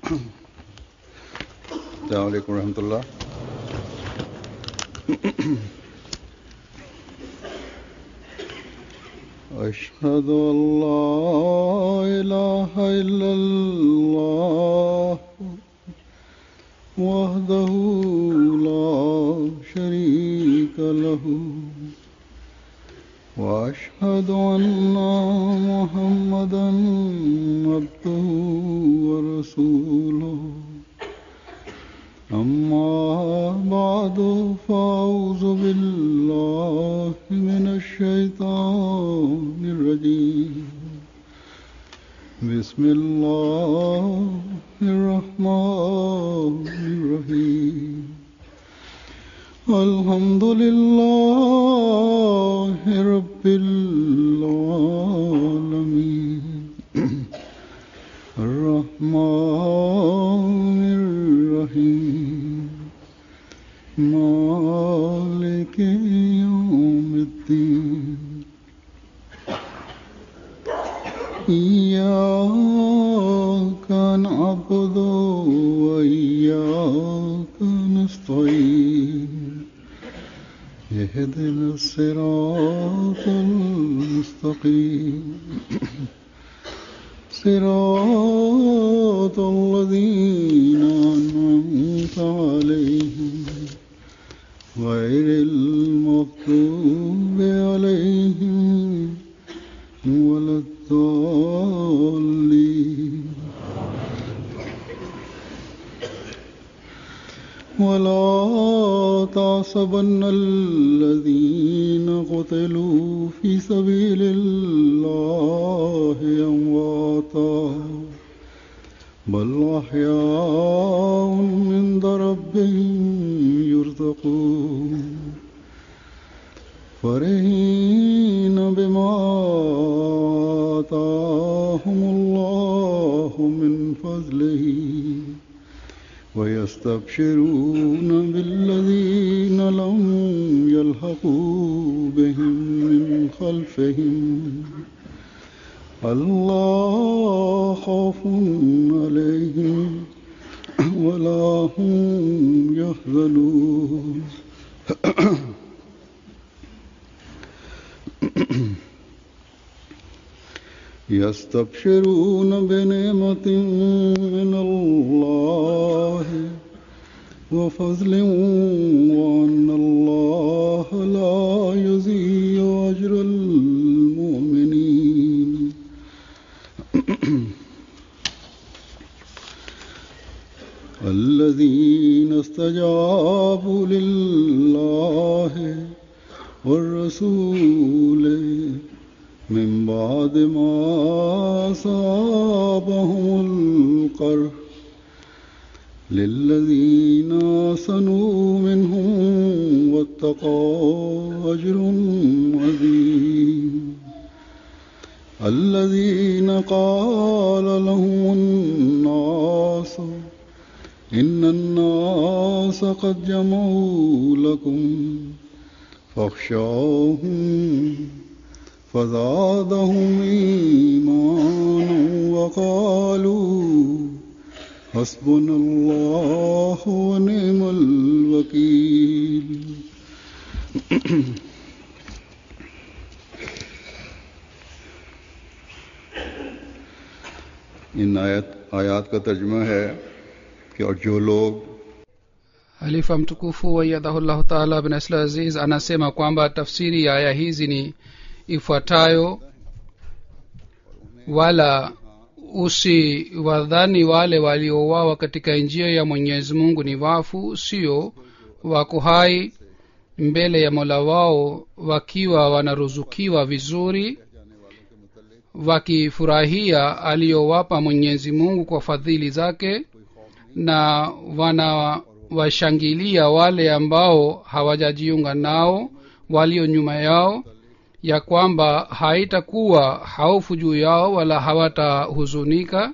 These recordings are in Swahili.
السلام عليكم ورحمة الله أشهد أن لا إله إلا الله وحده لا شريك له وأشهد أن محمدا عبده ورسوله أما بعد فأعوذ بالله من الشيطان الرجيم بسم الله الرحمن الرحيم الحمد لله رب العالمين الرحمن الرحيم مالك يوم الدين إياك نعبد وإياك نستعين اهدنا الصراط المستقيم صراط الذين أنعمت عليهم غير المغضوب عليهم ولا الضالين ولا تعصبن الذين قتلوا في سبيل الله أمواتا بل أحياء عند ربهم يرزقون فرحين بما آتاهم الله من فضله ويستبشرون بالذين لم يلحقوا بهم من خلفهم الله خوف عليهم ولا هم يحزنون يستبشرون بنعمة من الله وفضل وأن الله لا يضيع أجر المؤمنين الذين استجابوا لله والرسول من بعد ما أصابهم القرح للذين آسنوا منهم واتقوا أجر عظيم الذين قال لهم الناس إن الناس قد جمعوا لكم فاخشوهم فزادهم إيمانا وقالوا حسبنا الله ونعم الوكيل इन आयत आयात का तर्जमा है कि और जो लोग halifa mtukufu wayadhahullahu taala bin asla aziz anasema kwamba tafsiri ya aya hizi ni ifuatayo wala usiwadhani wale waliouawa katika njia ya mwenyezi mungu ni wafu sio wako hai mbele ya mola wao wakiwa wanaruzukiwa vizuri wakifurahia aliyowapa mwenyezi mungu kwa fadhili zake na wanawashangilia wale ambao hawajajiunga nao walio nyuma yao ya kwamba haitakuwa haufu juu yao wala hawatahuzunika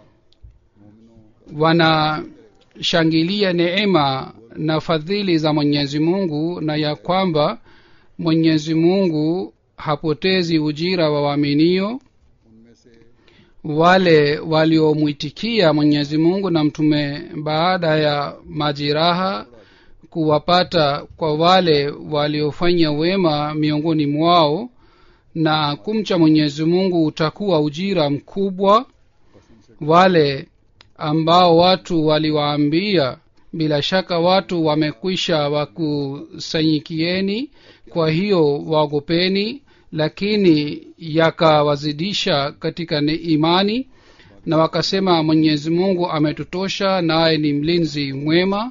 wanashangilia neema na fadhili za mwenyezi mungu na ya kwamba mwenyezi mungu hapotezi ujira wa waaminio wale waliomwitikia mwenyezi mungu na mtume baada ya majiraha kuwapata kwa wale waliofanya wema miongoni mwao na kumcha mwenyezi mungu utakuwa ujira mkubwa wale ambao watu waliwaambia bila shaka watu wamekwisha wakusanyikieni kwa hiyo waogopeni lakini yakawazidisha katika ni imani na wakasema mwenyezi mungu ametutosha naye ni mlinzi mwema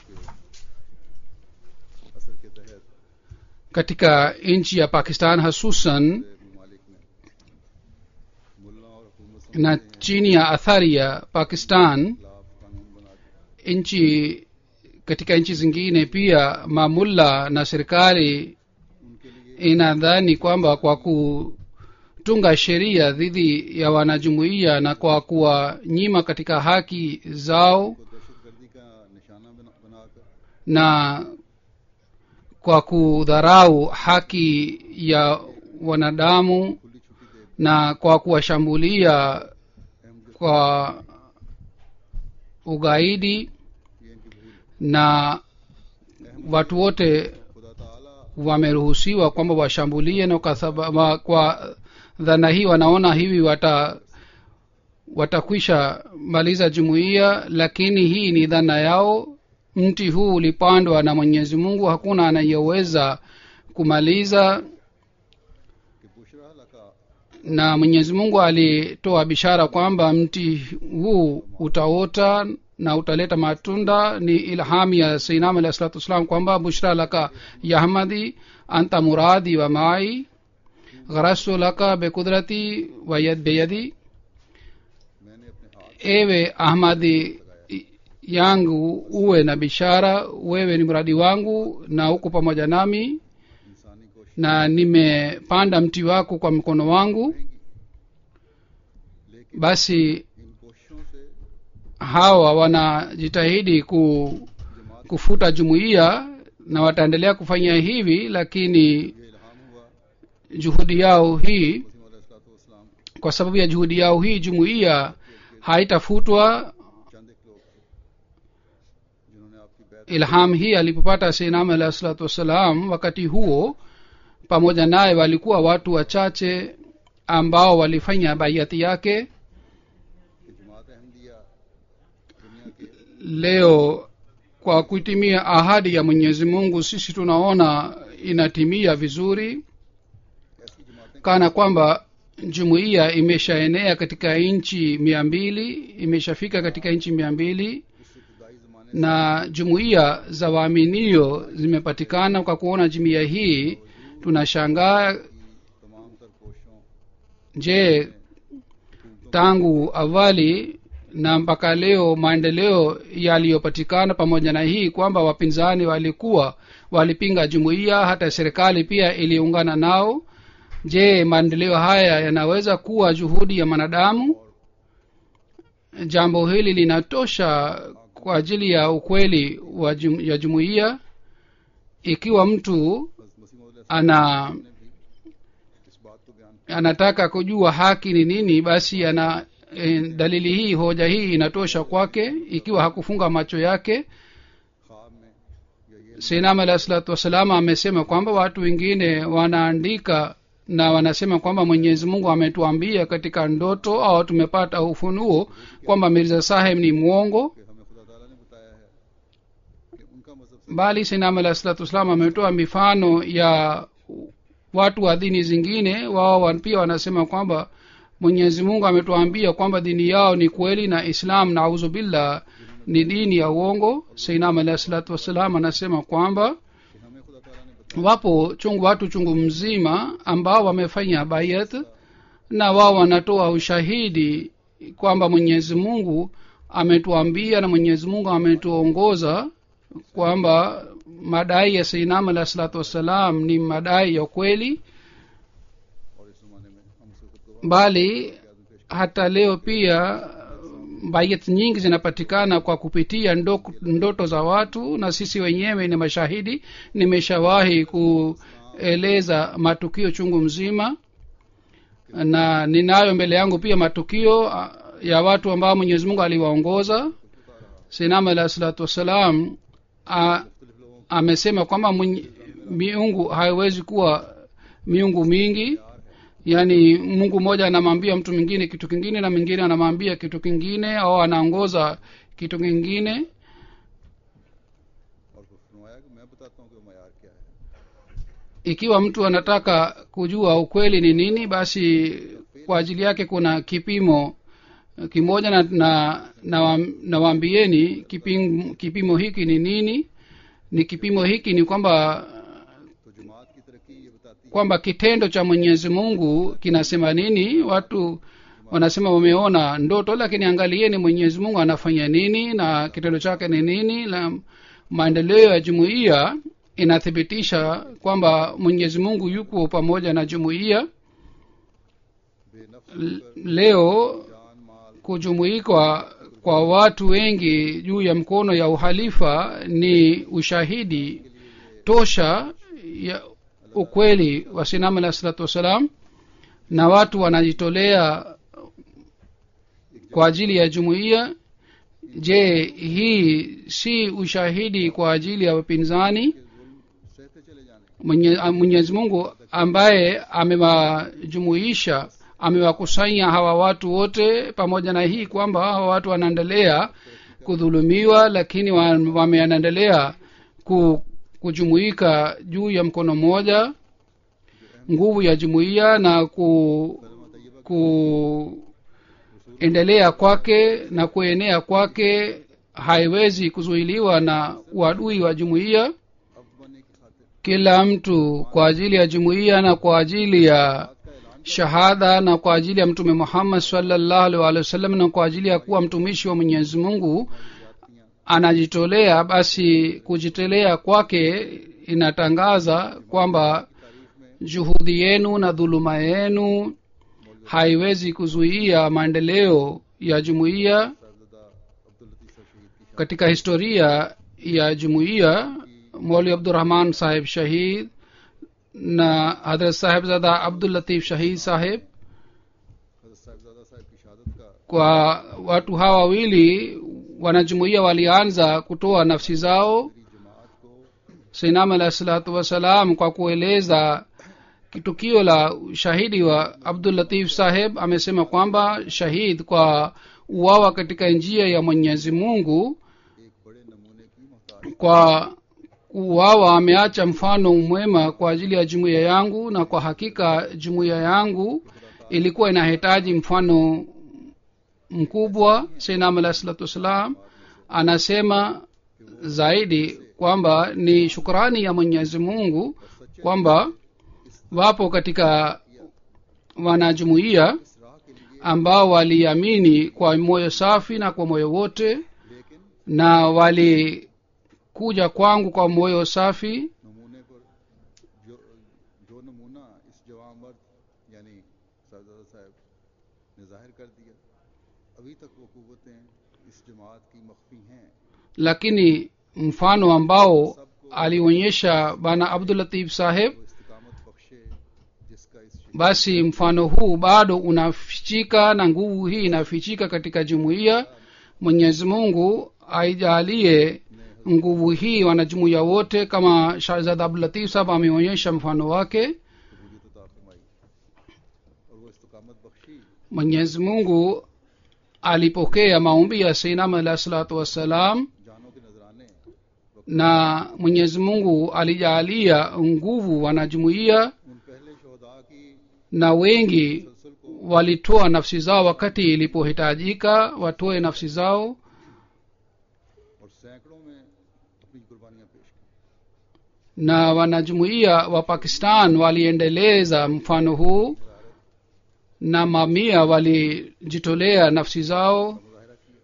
असर के तहत katika nchi ya pakistan hasusan ममालिक में मुल्ला और हुकूमत na chini ya athari ya pakistan खिलाफ कानून बनाते nchi katika nchi zingine pia mamulla na serikali उनके लिए inadhani kwamba kwa kutunga sheria dhidi ya wanajumuiya na kwa kuwanyima katika haki zao को दहशतगर्दी का निशाना बना, बनाकर na kwa kudharau haki ya wanadamu खुली छुट्टी दे na kwa kuwashambulia अहम kwa ugaidi ये इनकी भूल na watu wote खुदा ताला wameruhusiwa kwamba washambulie na kwa, saba- wa- kwa dhana hii wanaona hivi wata watakwisha maliza jumuiya lakini hii ni dhana yao mti huu ulipandwa na mwenyezi mungu hakuna anayeweza kumaliza कि बुशरा लका na mwenyezi mungu alitoa bishara kwamba mti huu utaota na utaleta matunda ni ilham ya sainam alahi salatu wassalam kwamba bushra laka yahmadi anta muradi wa mai gharastu laka bekudrati wa yad beyadi मैंने अपने हाथ ewe ahmadi yangu uwe na bishara wewe ni mradi wangu na uko pamoja nami इंसानी कोशिश na nimepanda mti wako kwa mkono wangu लेकिन basi इन कोशिशों से hawa wanajitahidi ku, जमात kufuta jumuiya na wataendelea kufanya hivi lakini ये इल्हाम हुआ juhudi yao hii मसीह अलैहिस्सलाम kwa sababu ya juhudi yao hii jumuiya haitafutwa चंद एक लोग थे जिन्होंने आपकी बैत ilham hii alipopata seinam alahi salatu wassalam wakati huo pamoja naye walikuwa watu wachache ambao walifanya baiati yake कि जमात अहमदिया दुनिया के leo kwa kuitimia ahadi ya mwenyezi mungu sisi tunaona inatimia vizuri ऐसी जमातें kana kwamba jumuiya imeshaenea katika nchi mia mbili imeshafika katika nchi mia mbili इस इब्तदाई जमाने na jumuiya za waaminio zimepatikana kwa kuona jumuiya hii tunashangaa की तमाम तर कोशिशों je tangu awali na mpaka leo maendeleo yaliyopatikana pamoja na hii kwamba wapinzani walikuwa walipinga jumuiya hata serikali pia iliungana nao je maendeleo haya yanaweza kuwa juhudi ya mwanadamu jambo hili linatosha kwa ajili ya ukweli wa jum, ya jumuiya ikiwa mtu बस मसीह मौद ana ने भी इस बात को बयान anataka kujua haki ni nini basi ana e, dalili hii hoja hii inatosha kwake ikiwa hakufunga macho yake ख्वाब में या ये sinam alahi salatu wassalam amesema kwamba watu wengine wanaandika na wanasema kwamba mwenyezi mungu ametuambia katika ndoto au tumepata ufunuo kwamba mirza saheb ni mwongo कि हमें खुदा ताला ने बताया है कि उनका मजहब से bali sinam alahi salatu wassalam ametoa mifano ya watu wa dini zingine wao wa- pia wanasema kwamba mwenyezi mungu ametuambia kwamba dini yao ni kweli na islam nauzu billah ni dini ya uongo sainam alahi salatu wassalam anasema kwamba कि हमें खुदा ताला ने बताया wapo chungu watu chungu mzima ambao wamefanya bayat na wao wanatoa ushahidi kwamba mwenyezi mungu ametuambia na mwenyezi mungu ametuongoza kwamba madai ya seinam alahi salatu wassalam ni madai ya kweli और इस जमाने में हम उसको खुद को bali hata leo pia bayat nyingi zinapatikana kwa kupitia ndo, ndoto za watu na sisi wenyewe ni mashahidi nimeshawahi kueleza matukio chungu mzima na ninayo mbele yangu pia matukio ah, ya watu ambao mwenyezi mungu aliwaongoza sinam alahi salatu wassalam ah, amesema kwamba mwenye- miungu haiwezi kuwa miungu mingi yaani mungu mmoja anamwambia mtu mwingine kitu kingine na mwingine anamwambia kitu kingine au anaongoza kitu kingine और फिर फरमाया कि मैं बताता हूँ कि वो मैार क्या है ikiwa mtu anataka kujua ukweli ni nini basi kwa ajili yake kuna kipimo kimoja na na nawaambieni na nawaambieni kipimo, kipimo hiki ni nini ni kipimo hiki ni kwamba तो जमात की तरक्की ये बताती है kwamba kitendo cha mwenyezi mungu kinasema nini watu wanasema wameona ndoto lakini angalieni mwenyezi mungu anafanya nini na kitendo chake ni nini na maendeleo ya jumuiya inathibitisha kwamba mwenyezi mungu yuko pamoja na jumuiya बेनफ्स L- leo जान माल kujumuikwa kwa watu wengi juu ya mkono ya uhalifa ni ushahidi tosha ya ukweli wa sinamu alah salatu wassalam na watu wanajitolea kwa ajili ya jumuiya je hii si ushahidi kwa ajili ya wapinzani सहते चले जाने Mwenye- a- mwenyezi mungu ambaye amewajumuisha amewakusanya hawa watu wote pamoja na hii kwamba hawa watu wanaendelea kudhulumiwa lakini wa- wameendelea ku, kujumuika juu ya mkono mmoja nguvu ya jumuiya na ku, kuendelea kwake na kuenea kwake haiwezi kuzuiliwa na uadui wa jumuiya अब बनने की खातिर kila mtu kwa ajili ya jumuiya na kwa ajili ya shahada na kwa ajili ya mtume muhammad salllahu alih walih wasallam na kwa ajili ya kuwa mtumishi wa mwenyezi mungu anajitolea basi kujitolea kwake inatangaza kwamba juhudi yenu na dhuluma yenu haiwezi kuzuia maendeleo ya jumuiya साहबजादा अब्दुल लतीफ साहब शहीद की katika historia ya jumuiya moli abdurahman saheb shahid na hadrat sahebzada abdul latif shahid saheb हजरत साहबजादा साहब की शहादत का kwa watu hawa wawili wanajumuiya walianza kutoa nafsi zao जमात को sinam alahi salatu wassalam kwa kueleza tukio la shahidi wa abdul latif saheb amesema kwamba shahid kwa uwawa katika njia ya mwenyezi mungu एक बड़े नमूने की मोहताज kwa kuwawa ameacha mfano mwema kwa ajili ya jumuiya yangu na kwa hakika jumuiya yangu ilikuwa inahitaji mfano mkubwa sainam alahi salatu wassalam anasema zaidi kwamba ni shukrani ya mwenyezi mungu kwamba wapo katika wanajumuiya इस राह के लिए ambao waliamini kwa moyo safi na kwa moyo wote लेकिन na walikuja kwangu kwa moyo safi नमूने पर जो जो नमूना इस जवान मर्द यानी साहबजादा साहब ने जाहिर कर दिया अभी तक वो कुवतें इस जमात की मख्फी हैं lakini mfano ambao alionyesha bana abdulatif saheb वो इस्तिकामत बख्शे जिसका इस शहीद basi mfano huu bado unafichika na nguvu hii inafichika katika jumuiya mwenyezi mungu aijalie nguvu hii wanajumuiya wote kama shahzad abdulatif sahab ameonyesha mfano wake कबूलियत अता फरमाई और वो इस्तिकामत Bakshi mwenyezi mungu alipokea maombi ya seinam alahi salatu wassalam जानों के नजराने na mwenyezi mungu alijaalia nguvu wanajumuiya उन पहले शहदा की na wengi तसलसल को walitoa nafsi zao wakati ilipohitajika watoe nafsi zao और सैकड़ों में अपनी कुर्बानियां पेश की na wanajumuiya wa pakistan waliendeleza mfano huu na mamia walijitolea nafsi zao मुजाहरा किया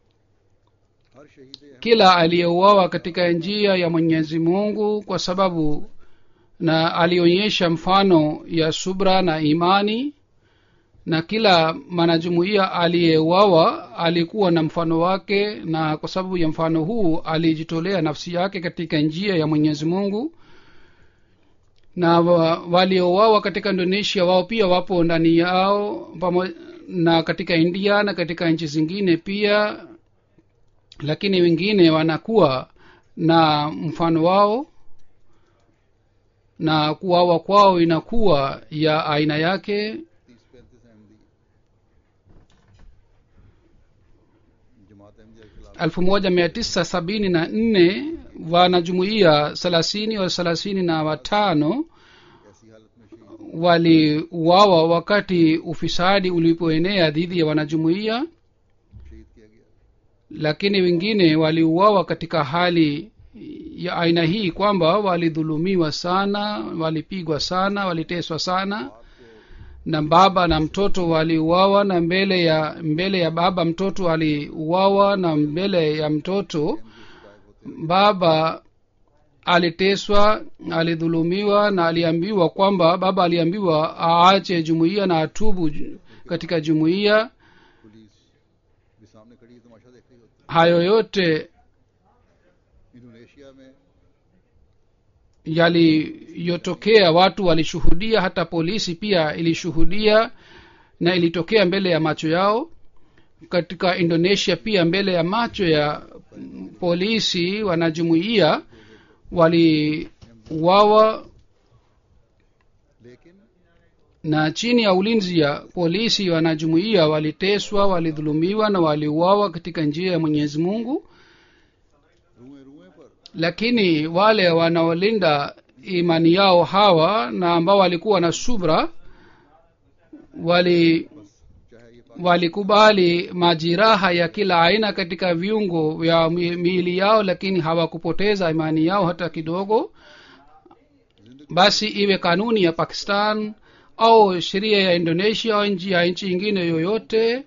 हर शहीद Ahmad kila aliyeuawa katika njia ya mwenyezi mungu kwa sababu na alionyesha mfano ya subra na imani na kila mwanajumuiya aliyeuawa alikuwa na mfano wake na kwa sababu ya mfano huu alijitolea nafsi yake katika njia ya mwenyezi mungu na wa- waliouawa katika indonesia wao pia wapo ndani yao pamo, na katika india na katika nchi zingine pia lakini wengine wanakuwa na mfano wao na kuwawa kwao inakuwa ya aina yake तीस पैंतीस अहमदी जमात अहमदिया के खिलाफ elfu moja mia tisa sabini na nne wanajumuia thelathini wa thelathini na watano ऐसी हालत में शहीद waliuawa wakati ufisadi ulipoenea dhidi ya wanajumuia शहीद किया गया lakini wengine waliuawa katika hali ya aina hii kwamba walidhulumiwa sana walipigwa sana waliteswa sana na baba na mtoto waliuawa na mbele ya mbele ya baba mtoto aliuawa na mbele ya mtoto baba aliteswa alidhulumiwa na aliambiwa kwamba baba aliambiwa aache jumuiya na atubu ju- katika jumuiya police भी सामने खड़ी है तमाशा देख रही होती hayo yote है Indonesia में yaliyotokea watu walishuhudia hata polisi pia ilishuhudia na ilitokea mbele ya macho yao katika indonesia pia mbele ya macho ya mm, polisi wanajumuia waliuawa लेकिन na chini ya ulinzi ya polisi wanajumuia waliteswa walidhulumiwa na waliuawa katika njia ya mwenyezi mungu रुए रुए पर lakini wale wanaolinda imani yao hawa na ambao walikuwa na subra wali चाहे ये पाक walikubali majiraha ya kila aina katika viungo vya mi- miili yao lakini hawakupoteza imani yao hata kidogo basi iwe kanuni ya pakistan au sheria ya indonesia au nchi ya nchi ingine yoyote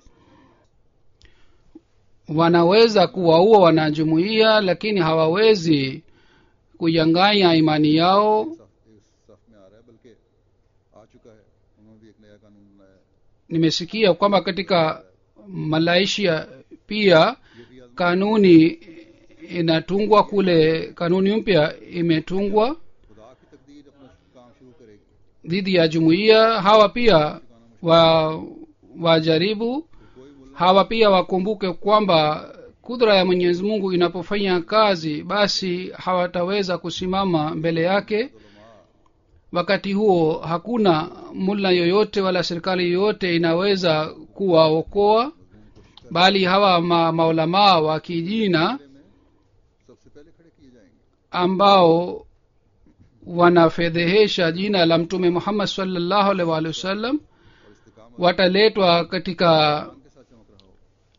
wanaweza kuwaua wanajumuia lakini hawawezi kuyanganya imani yao सफ इस सफ में आ रहा है बल्कि आ चुका है उन्होंने भी एक नया कानून बनाया है nimesikia kwamba katika malaysia pia ये भी आजमा kanuni inatungwa kule kanuni mpya imetungwa खुदा की तकदीर अपना काम शुरू करेगी dhidi ya jumuiya hawa pia wa wajaribu कोई मुल्ला hawa pia wakumbuke kwamba kudra ya mwenyezi mungu inapofanya kazi basi hawataweza kusimama mbele yake wakati huo hakuna mulla yoyote wala serikali yoyote inaweza kuwaokoa bali hawa ma, maulamaa wa kijina में सबसे पहले खड़े किए जाएंगे ambao wanafedhehesha jina la mtume muhammad salllahu alaihi waalihi wasallam और इस्तेकामत wataletwa katika के साथ चमक रहा हो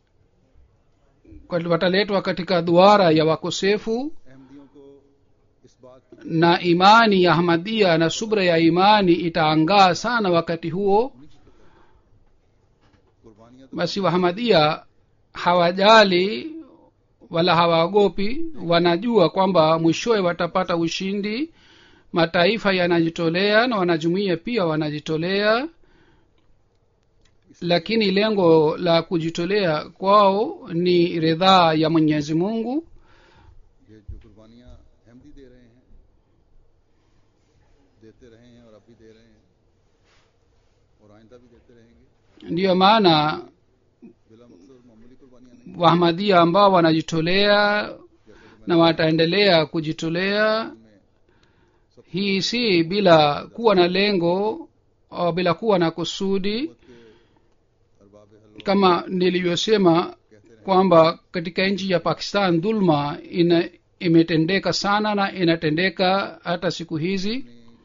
wataletwa katika duara ya wakosefu अहमदियों को इस बात की na imani ya ahmadia na subra ya imani itaangaa sana wakati huo कुर्बानियां तो basi wahamadia hawajali wala hawaogopi wanajua kwamba mwishowe watapata ushindi mataifa yanajitolea na wanajumuia pia wanajitolea lakini lengo la kujitolea kwao ni ridhaa ya mwenyezi mungu ये जो कुर्बानियां अहमदी दे रहे हैं देते रहे हैं और अब भी दे रहे हैं और आइंदा भी देते रहेंगे ndiyo maana बिला मकसद मामूली कुर्बानियां नहीं wahamadia ambao wanajitolea na wataendelea kujitolea में hii si bila kuwa na lengo au bila kuwa na kusudi के अरबाब हल kama nilivyosema kwamba katika nchi ya pakistan dhulma ina imetendeka sana na inatendeka hata siku hizi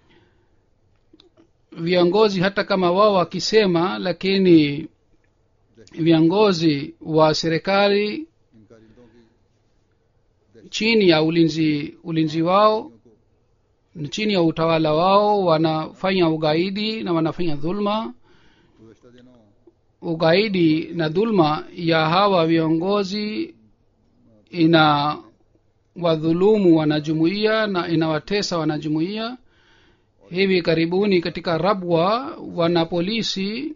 viongozi hata kama wao wakisema lakini viongozi wa serikali इन कारिंदों की chini ya ulinzi ulinzi wao को chini ya utawala wao wanafanya ugaidi na wanafanya dhulma गुजशत दिनों ugaidi na dhulma ya hawa viongozi ina wadhulumu wanajumuia na inawatesa wanajumuia hivi karibuni katika rabwa wana polisi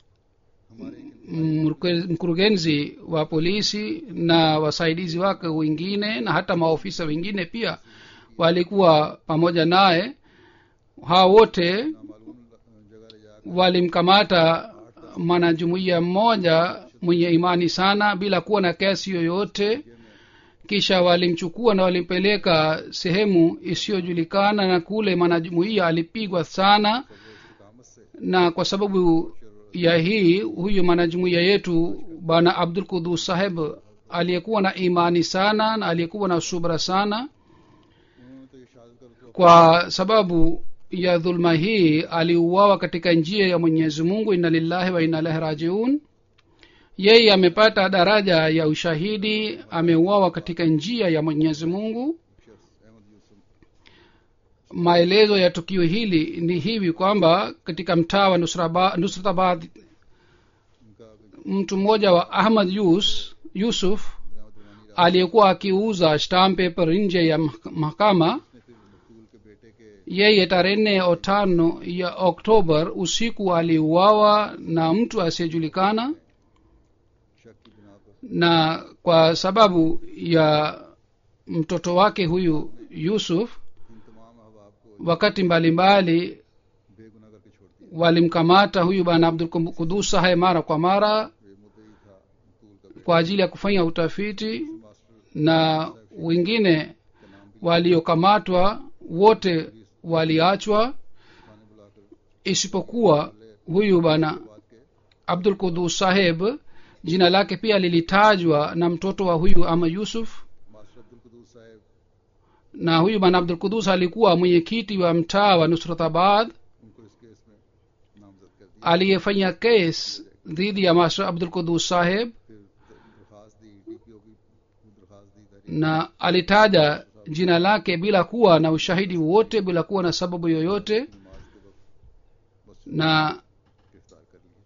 mruke- mkurugenzi wa polisi na wasaidizi wake wengine na hata maofisa wengine pia walikuwa pamoja naye hawa wote नामालूम जगह ले जाकर walimkamata mwanajumuiya mmoja mwenye imani sana bila kuwa na kesi yoyote kisha walimchukua na walimpeleka sehemu isiyojulikana na kule mwanajumuiya alipigwa sana Kamat से na kwa sababu ya hii huyu mwanajumuiya yetu bwana abdul kudus saheb aliyekuwa na imani sana na aliyekuwa na subra sana उन्होंने तो ये शहादत कर तो kwa sababu ya dhulma hii aliuawa katika njia ya mwenyezi mungu inna lillahi wa inna ilahi rajiun yeye amepata daraja ya ushahidi ameuawa katika njia ya mwenyezi mungu शख्स अहमद Yusuf maelezo ya tukio hili ni hivi kwamba katika mtaa wa Nusraba- nusratabad उनका mtu mmoja wa ahmad yus yusuf रहमत रुमानी aliyekuwa akiuza stamp paper nje ya mah- mahakama ने फिर मकतूल के बेटे के yeye tarehe nne au tano ya oktobar usiku aliuawa na mtu asiyejulikana शक की बिना पर na kwa sababu ya mtoto wake huyu yusuf इन तमाम अहबाब को wakati mbalimbali बेगुनाह करके छोड़ दिया walimkamata huyu bwana abdul kudus sahe mara kwa mara ये मुद्दई था मकतूल का kwa ajili ya kufanya utafiti master na wengine का नाम भी waliokamatwa wote waliachwa थाने बुलाकर isipokuwa huyu bwana बात के abdul kudus saheb jina lake pia lilitajwa na mtoto wa huyu ama yusuf master Abdul Quddus Sahab na huyu bwana abdul kudus alikuwa mwenyekiti wa mtaa wa nusratabad उनको इस केस में नामजद कर दिया aliyefanya kes dhidi ya master abdul kudus saheb फिर दरखास्त दी डीपीओ की दरखास्त दी तहरीर na alitaja jina lake bila kuwa na ushahidi wote bila kuwa na sababu yoyote नमाज के वक्त बस na गिरफ्तार कर लिया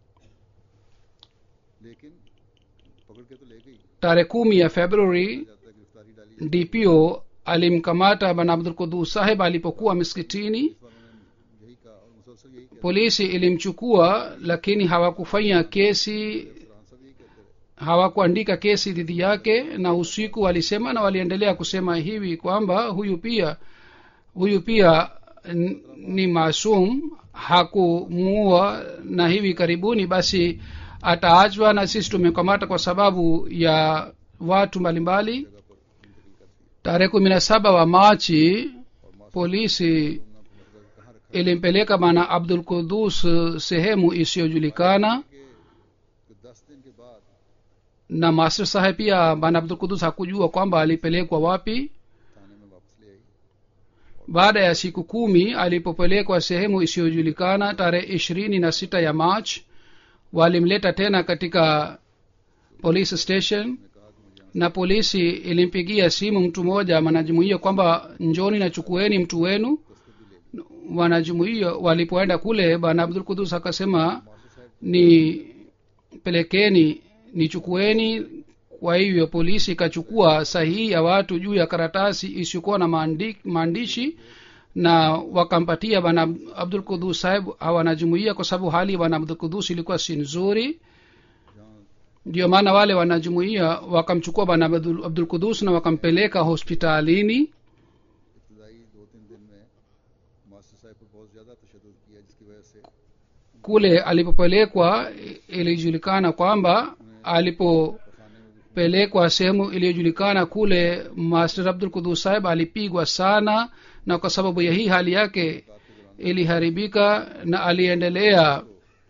लेकिन पकड़ के तो ले गई tarehe kumi ya februari जब तक गिरफ्तारी डाली dpo alimkamata bwana abdul kudus saheb alipokuwa miskitini इस बार उन्होंने यही कहा और मुसलसल यही कहते polisi ilimchukua lakini hawakufanya kesi Farhan सब यही कहते रहे hawakuandika kesi dhidi yake na usiku walisema na waliendelea kusema hivi kwamba huyu pia huyu pia n- ni maasum hakumuua na hivi karibuni basi ataachwa na sisi tumekamata kwa sababu ya watu mbalimbali tarehe kumi na saba wa machi polisi कहाँ रखा ilimpeleka bwana abdul kudus sehemu isiyojulikana कि दस दिन के बाद na master saheb pia bwana abdul kudus hakujua kwamba alipelekwa wapi थाने में वापस ले आई baada ya siku kumi alipopelekwa sehemu isiyojulikana tarehe ishirini na sita ya march walimleta tena katika police station na polisi ilimpigia simu mtu mmoja wanajumuia kwamba njoni na chukueni mtu wenu wanajumuia walipoenda kule bwana abdul kudus akasema ni pelekeni nichukueni kwa hivyo polisi ikachukua sahihi ya watu juu ya karatasi isiyokuwa na maandi, maandishi na wakampatia bwana abdul kudus saheb hawanajumuia kwa sababu hali ya bwana abdul kudus ilikuwa si nzuri ndio maana wale wanajumuia wakamchukua bwana abdul, abdul kudus na wakampeleka hospitalini इब्तदाई दो तीन दिन में मास्टर साहब पर बहुत ज्यादा तशद किया जिसकी वजह से kule alipopelekwa ilijulikana kwamba alipopelekwa sehemu iliyojulikana kule master abdul kudus saheb alipigwa sana na kwa sababu ya hii hali yake iliharibika na aliendelea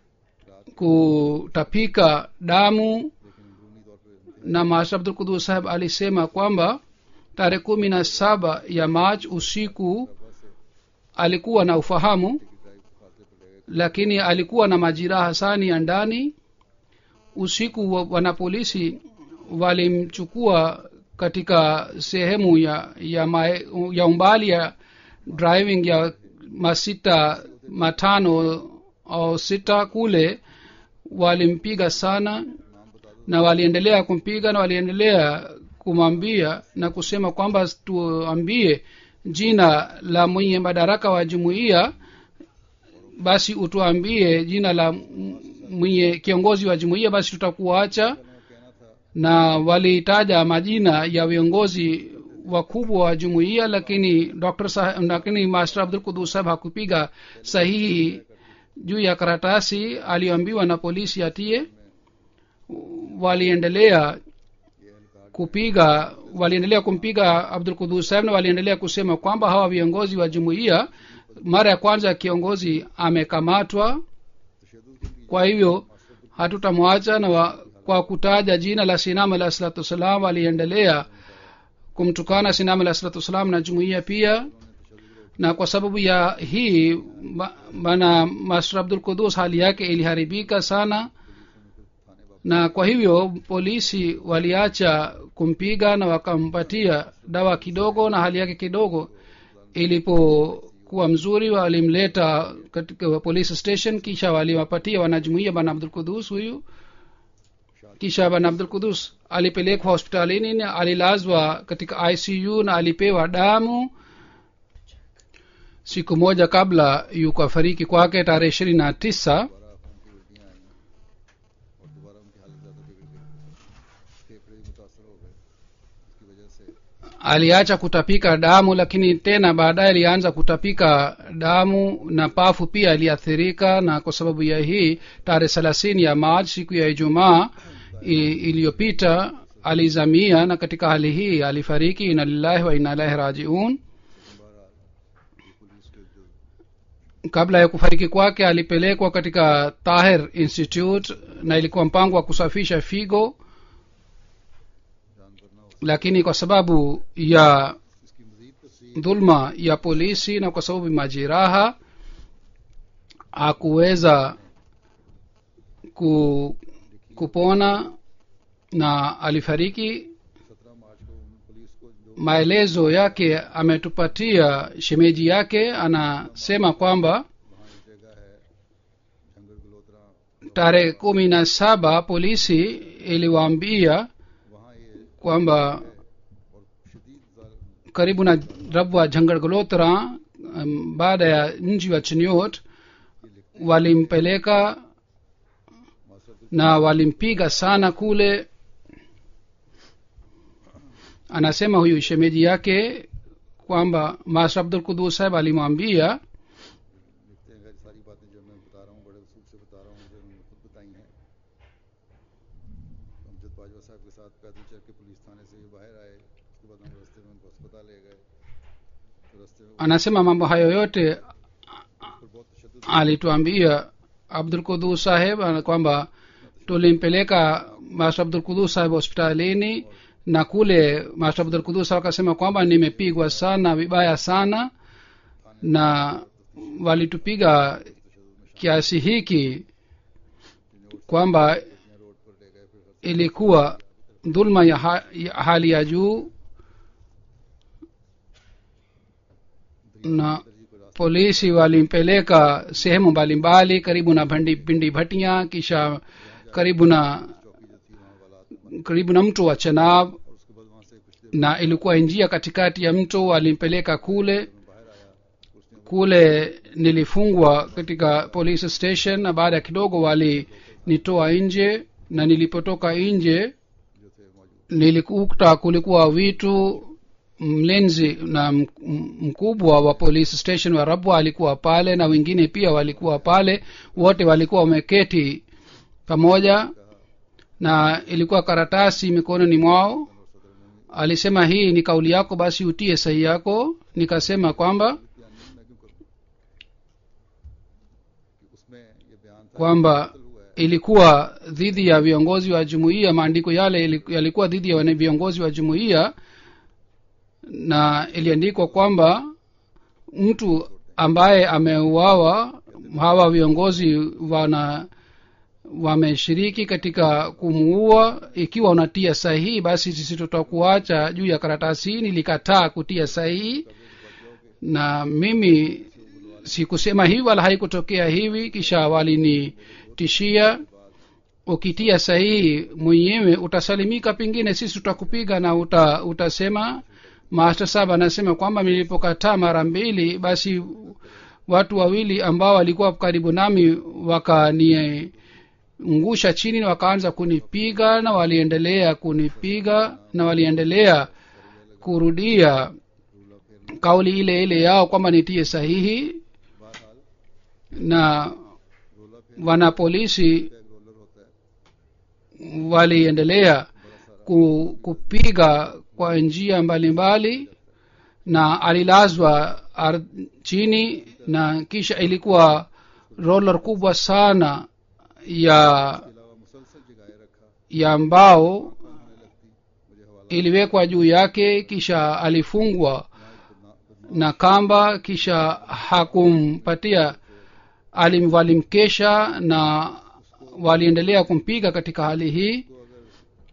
kutapika damu na master abdul kudus saheb alisema kwamba tarehe kumi na saba ya march usiku alikuwa na ufahamu lakini alikuwa na majiraha sani ya ndani usiku wa- wanapolisi walimchukua katika sehemu ya ya, mae, ya umbali ya driving ya masita matano au sita kule walimpiga sana na waliendelea kumpiga na waliendelea kumwambia na kusema kwamba tuambie jina la mwenye madaraka wa jumuiya basi utuambie jina la m- mwenye kiongozi wa jumuiya basi tutakuacha na walitaja majina ya viongozi wakubwa wa jumuiya lakini dr saheb, lakini master abdul kudus saheb hakupiga sahihi juu ya karatasi aliyoambiwa na polisi atie waliendelea kupiga waliendelea kumpiga abdul kudus saheb na waliendelea kusema kwamba hawa viongozi wa jumuiya mara ya kwanza kiongozi amekamatwa kwa hivyo hatutamwacha na wa, kwa kutaja jina la sinam alah salatu wassalam aliendelea kumtukana sinam alah salatu wassalam na jumuiya pia na kwa sababu ya hii ba- bana master abdul kudus hali yake iliharibika sana na kwa hivyo polisi waliacha kumpiga na wakampatia dawa kidogo na hali yake kidogo ilipokuwa mzuri walimleta katika police station kisha waliwapatia wanajumuia bana abdul kudus huyu kisha bana abdul kudus alipelekwa hospitalini na alilazwa katika icu na alipewa damu siku moja kabla yukafariki kwake tarehe ishirini na tisa दोबारा खून की उल्टियाँ आई और दोबारा उनकी हालत ज़्यादा बिगड़ गई फेफड़े भी मुतासर हो गए इसकी वजह से aliacha kutapika damu lakini tena baadaye alianza kutapika damu na pafu pia aliathirika na kwa sababu ya hii tarehe thelathini ya march siku ya ijumaa i- iliyopita alizamia na katika hali hii alifariki ina lillahi wa ina ilahi rajiun kabla ya kufariki kwake alipelekwa katika tahir institute na ilikuwa mpango wa kusafisha figo जान करना हो lakini kwa sababu ya इसकी मजीद तफसील dhulma ya polisi na kwa sababu majeraha hakuweza ku, kupona na alifariki सत्रह मार्च को उन पुलिस को जो maelezo yake ametupatia shemeji yake anasema kwamba वहाँ एक जगह है जंगल गलोत्रा tarehe kumi na saba polisi iliwaambia वहाँ ये kwamba और शदीद जाल- karibu na rabwa jangar golotra um, baada ya mji wa chiniot walimpeleka master Abdul na walimpiga sana kule anasema huyu shemeji yake kwamba master abdul kudus saheb alimwambia लिखते हैं खैर सारी बातें जो मैं बता रहा हूँ बड़े उसूल से बता रहा हूँ जो उन्होंने खुद बताई हैं अमजद बाजवा साहब के साथ पैदल चल के पुलिस थाने से ये बाहर आए उसके बाद हम रास्ते में उनको अस्पताल ले गए तो रास्ते में anasema mambo hayo yote पर बहुत तशद alituambia abdul kudus saheb ana- kwamba tulimpeleka master abdul kudus saheb hospitalini na kule master abdul kudus saheb akasema kwamba nimepigwa sana vibaya sana na walitupiga kiasi hiki kwamba road पर ले गए फिर ilikuwa dhulma ya, ha, ya hali ya juu na polisi walimpeleka sehemu mbalimbali karibu na भंडी पिंडी Bhatia kisha karibu na karibu na mto wa chenab और उसके बाद वहाँ से कुछ देर na ilikuwa njia katikati ya mto walimpeleka kule बाहर आया उसने kule nilifungwa katika police station na baada ya kidogo walinitoa nje na nilipotoka nje जो थे मौजूद nilikuta kulikuwa vitu mlinzi na m- m- mkubwa wa police station wa rabwa alikuwa pale na wengine pia walikuwa pale wote walikuwa wameketi pamoja na ilikuwa karatasi mikononi mwao alisema hii ni kauli yako basi utie sahi yako nikasema kwamba या नहीं मैं क्यों करूँ कि उसमें ये बयान था kwamba हुआ है ilikuwa dhidi ya viongozi wa jumuiya maandiko yale ili- yalikuwa dhidi ya wane- viongozi wa jumuiya na iliandikwa kwamba mtu ambaye ameuawa hawa viongozi wana wameshiriki katika kumuua ikiwa unatia sahihi basi sisi tutakuacha juu ya karatasi hii nilikataa kutia sahihi na mimi sikusema hivi wala haikutokea hivi kisha walinitishia ukitia sahihi mwenyewe utasalimika pengine sisi tutakupiga na uta, utasema master sab anasema kwamba nilipokataa mara mbili basi watu wawili ambao walikuwa karibu nami wakaniangusha chini na wakaanza kunipiga na waliendelea kunipiga na waliendelea kurudia रूला फेरना kauli ile ile yao kwamba nitie sahihi बहरहाल na रोला फेर wanapolisi एक रोलर होता है waliendelea बड़ा सारा ku, kupiga kwa njia mbalimbali na alilazwa ar, chini na kisha ilikuwa roller kubwa sana ya इसके अलावा मुसलसल जगाए रखा ya mbao होने लगती मुझे हवाला iliwekwa juu yake kisha alifungwa यहाँ एक बदना- बदनाम na kamba kisha hakumpatia alim walimkesha na waliendelea kumpiga katika hali hii को अगर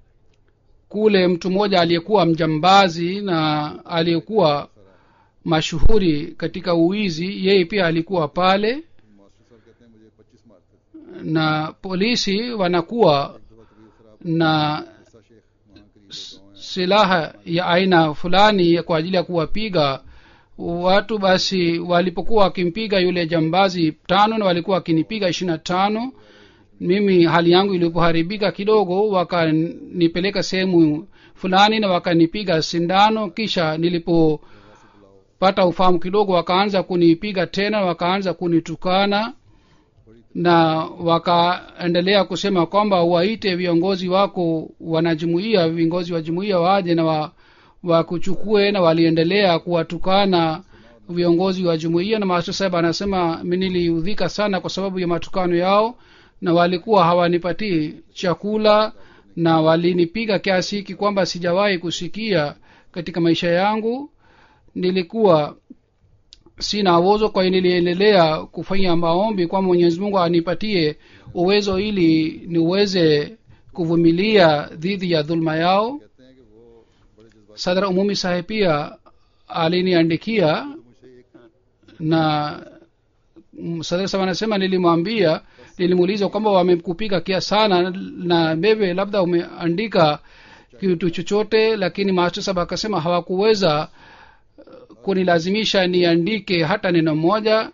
kule mtu mmoja aliyekuwa mjambazi na aliyekuwa mashuhuri katika uwizi yeye pia alikuwa pale master Sahab कहते हैं मुझे पच्चीस मारते थे na polisi wanakuwa एक दफा तबीयत खराब na गुस्सा शेख वहाँ करीब एक गाँव है silaha ya aina fulani kwa ajili ya kuwapiga watu basi walipokuwa wakimpiga yule jambazi tano na walikuwa wakinipiga ishiri na tano mimi hali yangu ilipoharibika kidogo wakanipeleka sehemu fulani na wakanipiga sindano kisha nilipopata ufahamu kidogo wakaanza kunipiga tena wakaanza kunitukana na wakaendelea kusema kwamba waite viongozi wako wanajumuia viongozi wa jumuia waje na wa, wakuchukue na waliendelea kuwatukana viongozi wa jumuia na master saheb anasema mi niliudhika sana kwa sababu ya matukano yao na walikuwa hawanipatii chakula na walinipiga kiasi hiki kwamba sijawahi kusikia katika maisha yangu nilikuwa sina uwezo kwa hiyo niliendelea kufanya maombi kwamba mwenyezi mungu anipatie uwezo ili niweze kuvumilia dhidi ya dhuluma yao कहते हैं कि वो बड़े जज्बात sadra umumi sahe pia aliniandikia तो मुझे एक na mm, sadra saheb anasema nilimwambia nilimuuliza kwamba wamekupiga kia sana na wewe labda umeandika kitu chochote lakini master saheb akasema hawakuweza uh, kunilazimisha niandike hata neno moja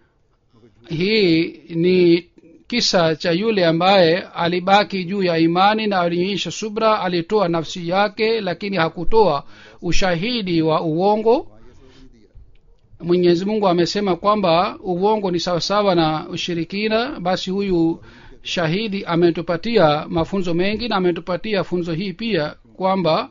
hii ni kisa cha yule ambaye alibaki juu ya imani na alionyesha subra alitoa nafsi yake lakini hakutoa ushahidi wa uongo वहाँ ये सबक नहीं दिया mwenyezi mungu amesema kwamba uongo ni sawasawa na ushirikina basi huyu shahidi ametupatia mafunzo mengi na ametupatia funzo hii pia kwamba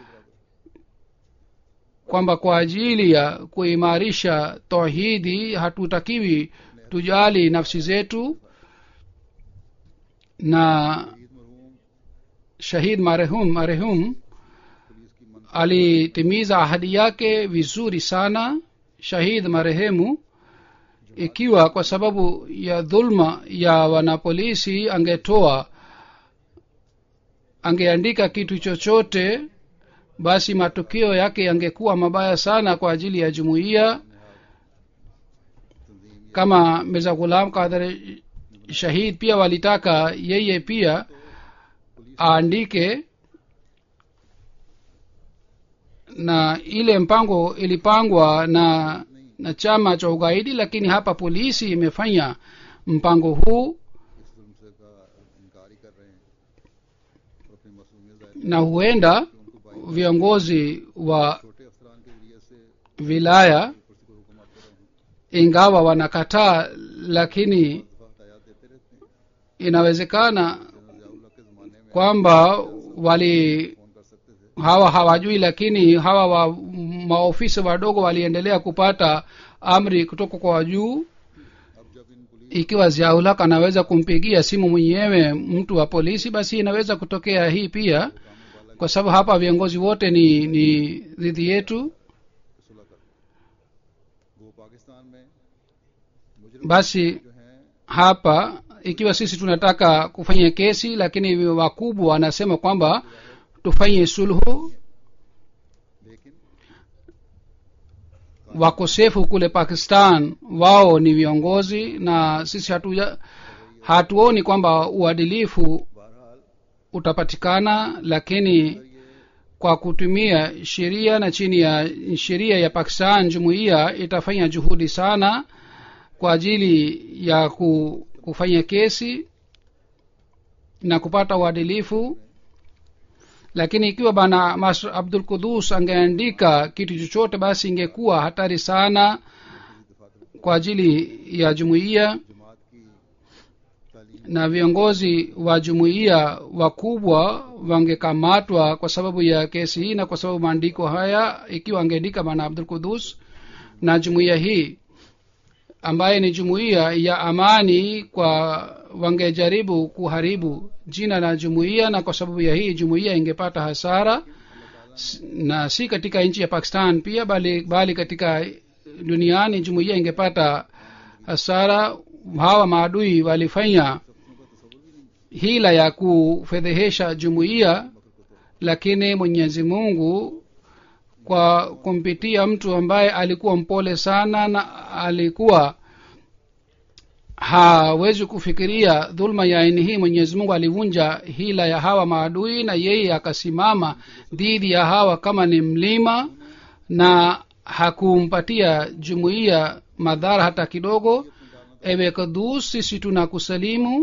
kwamba kwa ajili ya kuimarisha tauhidi hatutakiwi tujali nafsi zetu na शहीद मरहूम shahid marehum marehum police की मन alitimiza ahadi yake vizuri sana shahid marehemu ikiwa kwa sababu ya dhulma ya wanapolisi angetoa angeandika kitu chochote basi matukio yake yangekuwa mabaya sana kwa ajili ya jumuiya तंजीम kama mirza ghulam kadhar shahid pia walitaka yeye pia aandike na ile mpango ilipangwa na na chama cha ugaidi lakini hapa polisi imefanya mpango huu इस जुल्म से का इनकार ही कर रहे हैं और अपनी मसूमियत जाहिर na huenda कि उनको बाई viongozi wa छोटे अफसरान के जरिए से wilaya कुर्सी को हुक्म आते रहे हैं ingawa wanakataa lakini दफा हतायात देते रहते हैं inawezekana जनरल जियाउल्लाह के ज़माने में kwamba wali फोन कर सकते थे hawa hawajui lakini hawa wa maofisa wadogo waliendelea kupata amri kutoka kwa juu अब जब इन police ikiwa ziaulak anaweza kumpigia simu mwenyewe mtu wa polisi basi inaweza kutokea hii pia kwa sababu hapa viongozi wote ni ni dhidi yetu की सुलह कर वो पाकिस्तान में मुजरिम basi जो हैं hapa ikiwa sisi tunataka kufanya kesi lakini wakubwa wanasema kwamba tufanye sulhu लेकिन wakosefu kule pakistan wao ni viongozi na sisi hatuja hatuoni kwamba uadilifu बहरहाल utapatikana lakini kwa kutumia sheria na chini ya sheria ya pakistan jumuiya itafanya juhudi sana kwa ajili ya ku, kufanya kesi na kupata uadilifu lakini ikiwa bana masr abdul kudus angeandika kitu chochote basi ingekuwa hatari sana kwa ajili ya jumuiya जमात की तालीम na viongozi wa jumuiya wakubwa wangekamatwa kwa sababu ya kesi hii na kwa sababu maandiko haya ikiwa angeandika bana abdul kudus na jumuiya hii ambaye ni jumuiya ya amani kwa wangejaribu kuharibu jina la jumuiya na kwa sababu ya hii jumuiya ingepata hasara S- na si katika nchi ya pakistan pia bali, bali katika duniani jumuiya ingepata hasara hawa maadui walifanya hila ya kufedhehesha jumuiya lakini mwenyezi mungu kwa kumpitia mtu ambaye alikuwa mpole sana na alikuwa hawezi kufikiria dhulma ya aini hii mwenyezi mungu alivunja hila ya hawa maadui na yeye akasimama dhidi ya hawa kama ni mlima na hakumpatia jumuiya madhara hata kidogo ewe kadus sisi tunakusalimu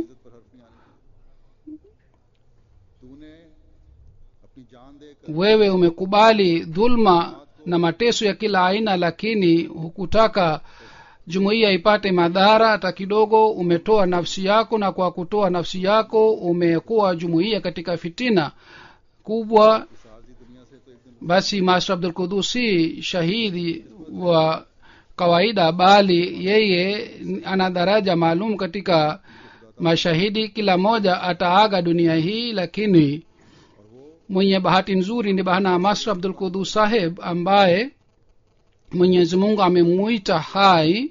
तूने अपनी जान देकर wewe umekubali dhulma na mateso ya kila aina lakini hukutaka jumuiya ipate madhara hata kidogo umetoa nafsi yako na kwa kutoa nafsi yako umekuwa jumuiya katika fitina kubwa साजी दुनिया से तो एक दिन basi master abdul kudus si shahidi wa kawaida bali yeye ana daraja maalum katika mashahidi kila mmoja ataaga dunia hii lakini mwenye bahati nzuri ni bana master abdul kudus saheb ambaye mwenyezi mungu amemuita hai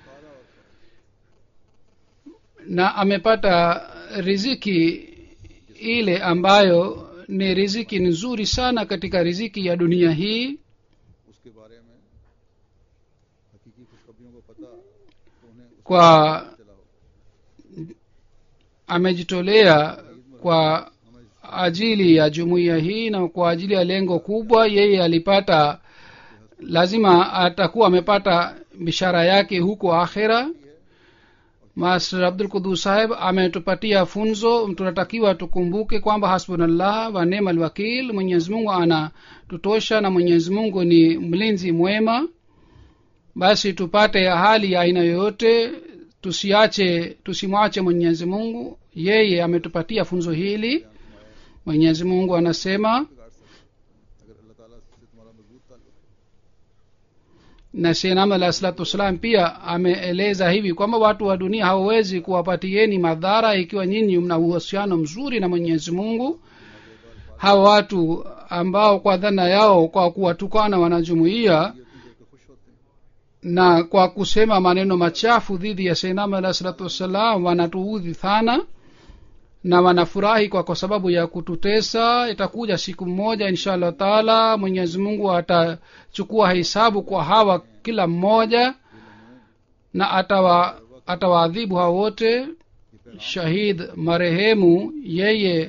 na amepata riziki ile ambayo ni riziki nzuri sana katika riziki ya dunia hii उसके बारे में हकीकी खुशखबरियों को पता तो उन्हें उस kwa चला हो amejitolea kwa ajili ya jumuiya hii na kwa ajili ya lengo kubwa yeye alipata lazima atakuwa amepata bishara yake huko akhera master abdul kudus saheb ametupatia funzo tunatakiwa tukumbuke kwamba hasbunallah wa nema alwakil mwenyezi mungu anatutosha na mwenyezi mungu ni mlinzi mwema basi tupate hali ya aina yoyote tusiache tusimwache mwenyezi mungu yeye ametupatia funzo hili mwenyezi mungu anasema अगर अल्लाह ताला से तुम्हारा मजबूत ताल्लुक है na shenam alah salatu wassalam pia ameeleza hivi kwamba watu wa dunia hawawezi kuwapatieni madhara ikiwa nyinyi mna uhusiano mzuri na mwenyezi mungu hawa watu ambao kwa dhana yao kwa kuwatukana wanajumuia ये देख के खुश होते हैं na kwa kusema maneno machafu dhidi ya seinam alah salatu wassalam wanatuudhi sana na wanafurahi kwa kwa sababu ya kututesa itakuja siku mmoja insha allah taala mwenyezi mungu atachukua hisabu kwa hawa kila mmoja na atawa atawaadhibu hawa wote shahid marehemu yeye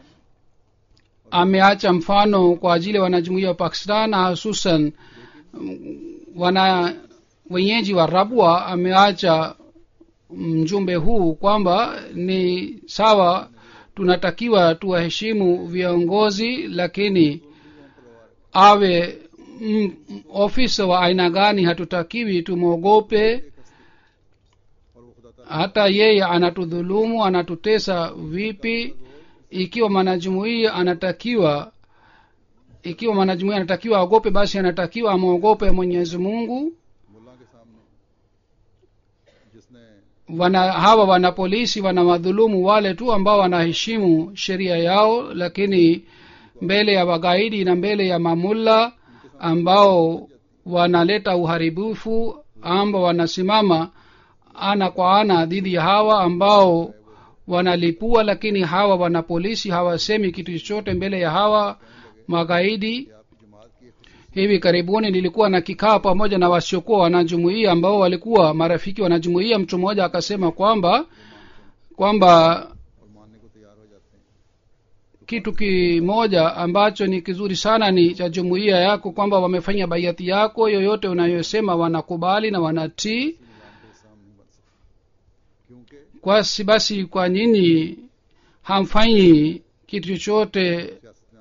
ameacha mfano kwa ajili ya wanajumuia wa pakistan na hususan mm, wana wenyeji wa rabwa ameacha mjumbe huu kwamba ni sawa tunatakiwa tuwaheshimu viongozi lakini awe mm, ofisa wa aina gani hatutakiwi tumwogope और वो खुदा hata yeye anatudhulumu anatutesa vipi ikiwa mwanajumuia anatakiwa ikiwa mwanajumuia anatakiwa aogope basi anatakiwa amwogope mwenyezi mungu मुल्ला के सामने जिसने wana hawa wana polisi wana wadhulumu wale tu ambao wanaheshimu sheria yao lakini mbele ya wagaidi na mbele ya mamulla ambao wanaleta uharibifu ambao wanasimama ana kwa ana dhidi ya hawa ambao wanalipua lakini hawa wana polisi hawasemi kitu chochote mbele ya hawa magaidi कि आपकी जमात की एक खुशी hivi karibuni nilikuwa na kikao pamoja na wasiokuwa wanajumuia ambao walikuwa marafiki wanajumuia mtu mmoja akasema kwamba kwamba और मानने को तैयार हो जाते हैं kitu kimoja ambacho ni kizuri sana ni cha jumuiya yako kwamba wamefanya baiati yako yoyote unayosema wanakubali na wanatii इस्लाम पे इसाम नहीं बन सकते क्योंकि kwasi basi kwa nyinyi hamfanyi kitu chochote सियासत में आने के लिए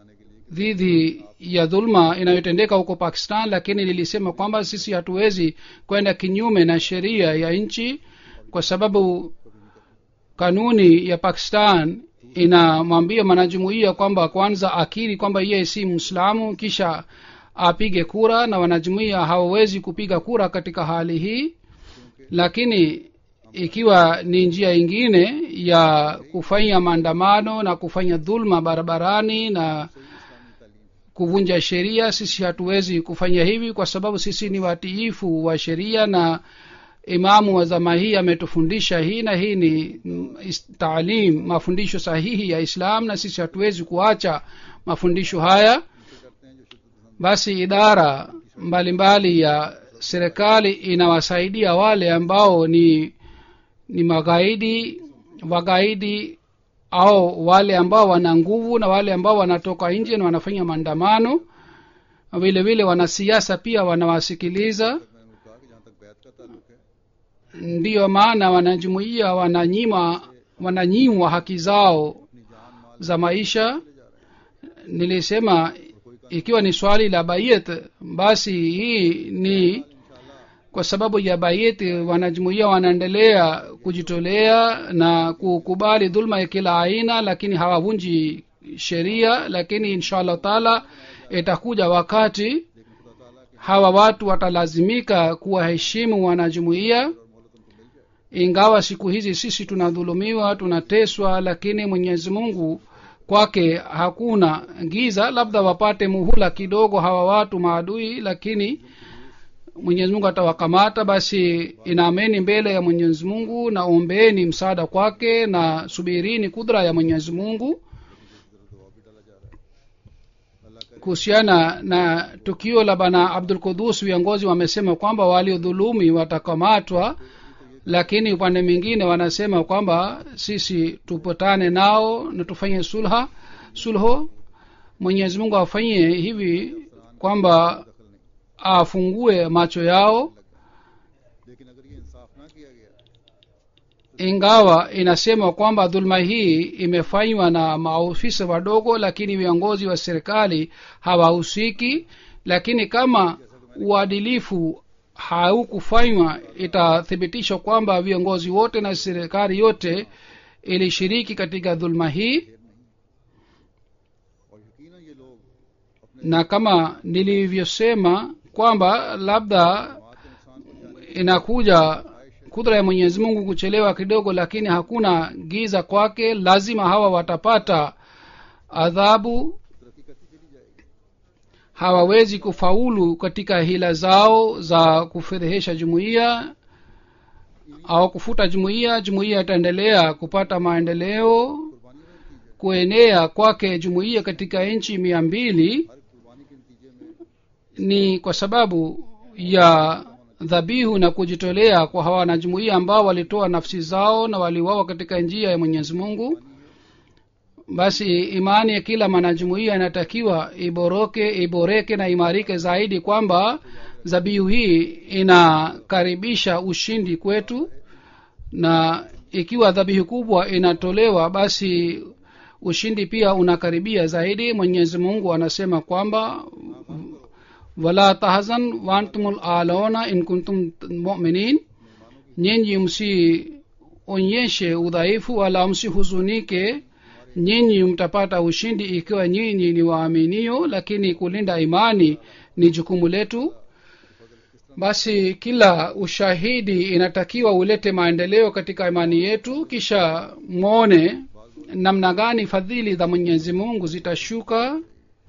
dhidi ya dhulma inayotendeka huko pakistan lakini lilisema kwamba sisi hatuwezi kwenda kinyume na sheria ya nchi kwa sababu kanuni ya pakistan inamwambia mwanajumuia kwamba kwanza akiri kwamba yeye si mwislamu kisha apige kura na wanajumuia hawawezi kupiga kura katika hali hii lakini ikiwa ni njia ingine ya kufanya maandamano na kufanya dhulma barabarani na kuvunja sheria sisi hatuwezi kufanya hivi kwa sababu sisi ni watiifu wa sheria na imamu wa zama hii ametufundisha hii na hii ni mm, is- taalim mafundisho sahihi ya islam na sisi hatuwezi kuacha mafundisho haya basi idara mbalimbali mbali ya serikali inawasaidia wale ambao ni ni magaidi wagaidi au wale ambao wana nguvu na wale ambao wanatoka nje na wanafanya maandamano vile vile wanasiasa pia wanawasikiliza मैंने कहा कि जहाँ तक बैत का ताल्लुक है ndiyo maana wanajumuia wananyima wananyimwa haki zao अपनी जान माल za maisha ले जा रहे हैं nilisema ikiwa ni swali la bayet basi hii ni kwa sababu ya bayet wanajumuia wanaendelea kujitolea na kukubali dhulma ya kila aina lakini hawavunji sheria lakini insha allah taala itakuja wakati hawa watu watalazimika kuwaheshimu wanajumuia ingawa siku hizi sisi tunadhulumiwa tunateswa lakini mwenyezi mungu kwake hakuna giza labda wapate muhula kidogo hawa watu maadui lakini mwenyezi mungu atawakamata basi inaameni mbele ya mwenyezi mungu na ombeeni msaada kwake na subirini kudra ya mwenyezi mungu kuhusiana na tukio la bana abdul kudus viongozi wamesema kwamba waliodhulumi watakamatwa lakini upande mwingine wanasema kwamba sisi tupatane nao na tufanye sulha sulho mwenyezi mungu afanye hivi kwamba afungue macho yao लेकिन अगर ये इंसाफ ना किया गया ingawa inasema kwamba dhuluma hii imefanywa na maofisa wadogo lakini viongozi wa serikali hawahusiki lakini kama uadilifu haukufanywa itathibitishwa kwamba viongozi wote na serikali yote ilishiriki katika dhuluma hii और यकीनन ये लोग अपने na kama nilivyosema kwamba labda समाज के नुकसान को जाने inakuja kudra ya mwenyezi mungu kuchelewa kidogo lakini hakuna giza kwake lazima hawa watapata adhabu तरक्की करती चली जाएगी hawawezi kufaulu katika hila zao za kufedhehesha jumuiya au kufuta jumuiya jumuiya itaendelea kupata maendeleo कुर्बानी का नतीजा kuenea kwake jumuiya katika nchi mia mbili हर कुर्बानी के नतीजे में ni kwa sababu ya dhabihu na kujitolea kwa hawa wanajumuia ambao walitoa nafsi zao na waliuawa katika njia ya mwenyezi mungu basi imani ya kila mwanajumuia inatakiwa iboroke iboreke na imarike zaidi kwamba dhabihu hii inakaribisha ushindi kwetu na ikiwa dhabihu kubwa inatolewa basi ushindi pia unakaribia zaidi mwenyezi mungu anasema kwamba wala tahzan wantumul alona in kuntum muminin nyinyi msionyeshe udhaifu wala msihuzunike nyinyi mtapata ushindi ikiwa nyinyi ni waaminio lakini kulinda imani ni jukumu letu basi kila ushahidi inatakiwa ulete maendeleo katika imani yetu kisha mwone namna gani fadhili za mwenyezi mungu zitashuka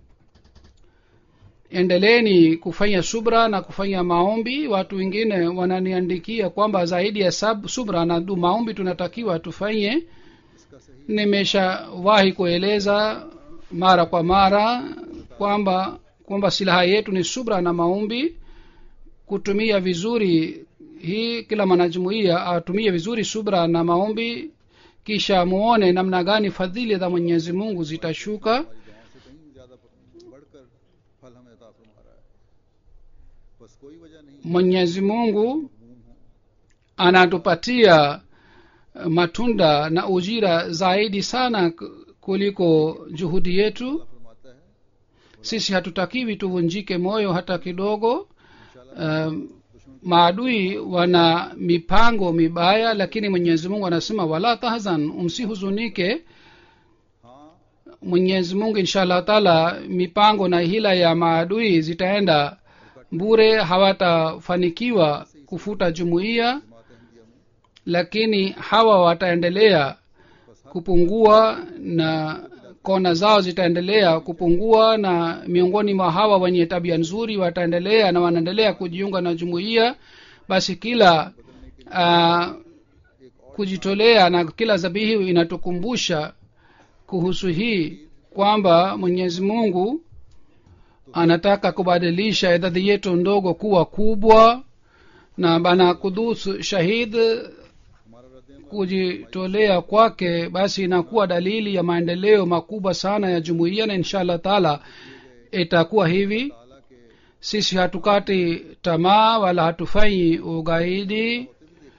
endeleeni kufanya subra na kufanya maombi watu wengine wananiandikia kwamba zaidi ya sab, subra na du maombi tunatakiwa tufanye इसका सही nimeshawahi kueleza mara kwa mara kwamba kwamba silaha yetu ni subra na maombi kutumia vizuri hii kila mwanajumuia atumie vizuri subra na maombi kisha muone namna gani fadhili za mwenyezi mungu zitashuka हमारी दुआओं से कहीं ज्यादा बढ़कर फल हमें अता फरमा रहा है बस कोई वजह नहीं mwenyezi mungu ममूम हो anatupatia matunda na ujira zaidi sana k- kuliko juhudi yetu अल्लाह फरमाता है sisi hatutakiwi tuvunjike moyo hata kidogo um, maadui wana mipango mibaya lakini mwenyezi mungu anasema wala tahzan msihuzunike हाँ mwenyezi mungu insha allah taala mipango na hila ya maadui zitaenda bure hawatafanikiwa kufuta jumuiya जमात अहमदिया में lakini hawa wataendelea kupungua na kona zao zitaendelea kupungua na miongoni mwa hawa wenye tabia nzuri wataendelea na wanaendelea kujiunga na jumuiya basi kila uh, kujitolea na kila zabihi inatukumbusha kuhusu hii kwamba mwenyezi mungu anataka kubadilisha idadi yetu ndogo kuwa kubwa na bana kudus shahid हमारा रद्द kujitolea kwake basi inakuwa dalili ya maendeleo makubwa sana ya jumuiya na insha allah taala itakuwa hivi ताला के sisi hatukati tamaa wala hatufanyi ugaidi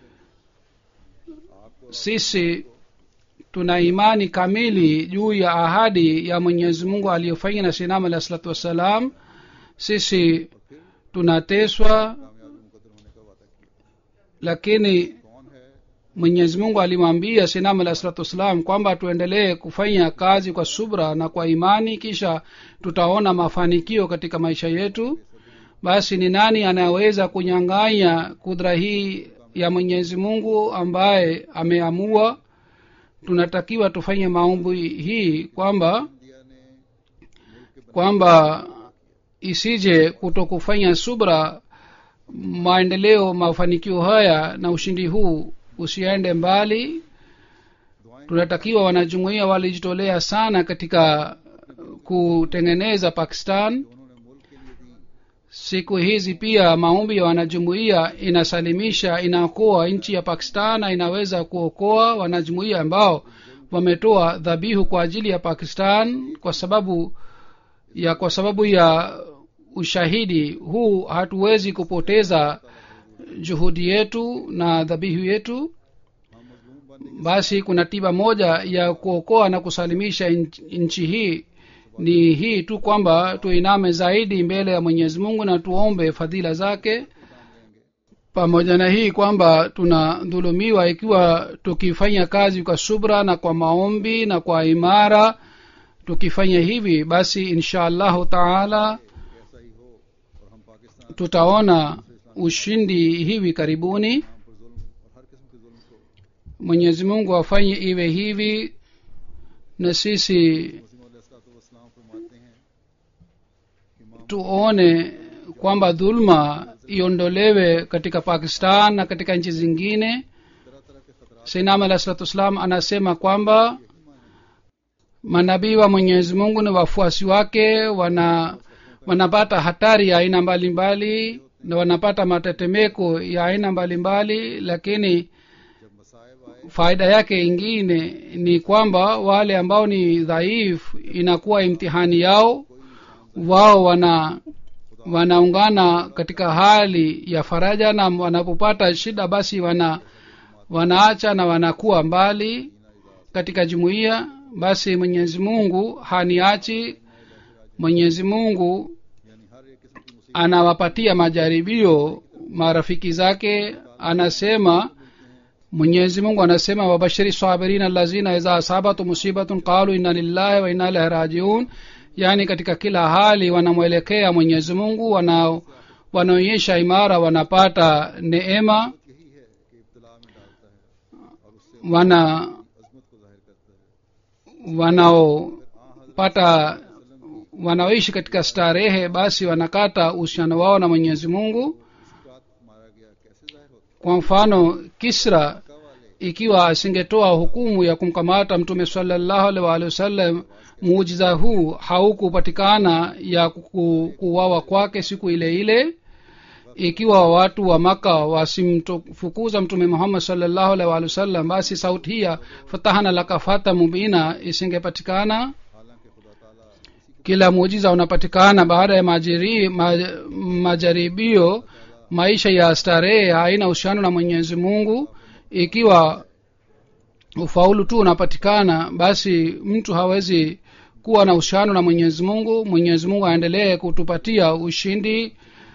sisi tuna imani kamili juu ya ahadi ya mwenyezi mungu aliyofanya na sinam alahi salatu wassalam sisi tunateswa कामयाब मुकदर होने का वादा किया lakini कौन है mwenyezi mungu alimwambia sinam alahi salatu wassalam kwamba tuendelee kufanya kazi kwa subra na kwa imani kisha tutaona mafanikio katika maisha yetu basi ni nani anayeweza kunyang'anya kudra hii ya mwenyezi mungu ambaye ameamua tunatakiwa tufanye maombi hii kwamba India ने kwamba isije kuto kufanya subra maendeleo mafanikio haya na ushindi huu usiende mbali दुआएं tunatakiwa wanajumuia walijitolea sana katika kutengeneza pakistan उन्होंने मुल्क के लिए दी siku hizi pia maombi ya wanajumuia inasalimisha inaokoa nchi ya pakistan na inaweza kuokoa wanajumuia ambao wametoa dhabihu kwa ajili ya pakistan kwa sababu ya kwa sababu ya ushahidi huu hatuwezi kupoteza juhudi yetu na dhabihu yetu हम मजलूम बन basi kuna tiba moja ya kuokoa na kusalimisha nch- nchi hii ni hii tu kwamba tuiname zaidi mbele ya mwenyezi mungu na tuombe fadhila zake pamoja na hii kwamba tunadhulumiwa ikiwa tukifanya kazi kwa subra na kwa maombi na kwa imara tukifanya hivi basi insha allahu taala ऐसा ही हो और हम Pakistan tutaona ushindi hivi karibuni पर जुल्म और हर किस्म के जुल्म को mwenyezi mungu afanye iwe hivi na sisi मुस्लिम वसलाम फरमाते हैं कि इमाम tuone kwamba dhulma iondolewe katika pakistan na katika nchi zingine तरह तरह के खतरा sainam alah salatu wassalam anasema kwamba manabii wa mwenyezi mungu ni wafuasi wake wana wanapata hatari ya aina mbalimbali na wanapata matetemeko ya aina mbalimbali lakini जब मसायब आए faida yake ingine ni kwamba wale ambao ni dhaifu inakuwa imtihani yao wao wana wanaungana katika hali ya faraja na wanapopata shida basi wana wanaacha na wanakuwa mbali katika jumuiya basi mwenyezi mungu haniachi mwenyezi mungu यानी हर एक किस्म की मुसीबत anawapatia majaribio marafiki zake anasema mwenyezi mungu anasema wabashiri sabirin allazina idha asabatu musibatun qalu inna lillahi wa inna ilaihi rajiun yaani katika kila hali wanamwelekea mwenyezi mungu wana wanaonyesha imara wanapata neema यही है कि इब्तला में डालता है और उससे wana अजमत को जाहिर करता है wanaopata wanaoishi katika starehe basi wanakata uhusiano wao na mwenyezi mungu इसकी बात मारा गया कैसे जाहिर होता kwa mfano kisra है वाले ikiwa asingetoa hukumu ya kumkamata mtume salallahu alaihi waalihi wasallam muujiza huu haukupatikana ya ku- kuuawa kwake siku ile ile ikiwa watu wa maka wasimfukuza mtume muhammad salllahu alaihi waalihi wasallam basi sauti hii ya fatahana laka fata mubina isingepatikana हालांकि खुदा ताला इसी kila muujiza unapatikana baada ya majiri, ma, majaribio maisha ya starehe haina uhusiano na mwenyezi mungu ikiwa ufaulu tu unapatikana basi mtu hawezi kuwa na uhusiano na mwenyezi mungu mwenyezi mungu aendelee kutupatia ushindi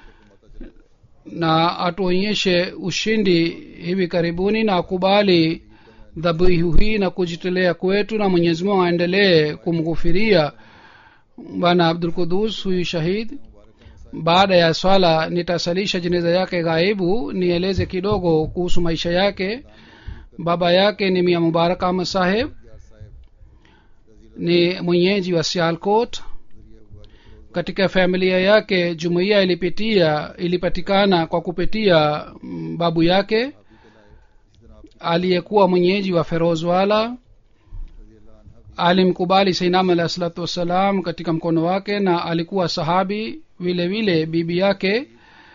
na atuonyeshe ushindi hivi karibuni na akubali dhabihu hii na kujitolea kwetu na mwenyezi mungu aendelee kumghufiria bwana abdul kudus huyu shahid baada ya swala nitasalisha jeneza yake ghaibu nieleze kidogo kuhusu maisha yake baba yake ni mia mubarak ahmad saheb ni mwenyeji wa sialkot katika familia yake jumuiya ilipitia ilipatikana kwa kupitia mm, babu yake aliyekuwa mwenyeji wa ferozwala alimkubali sainam alahi salatu wassalam katika mkono wake na alikuwa sahabi vile vile bibi yake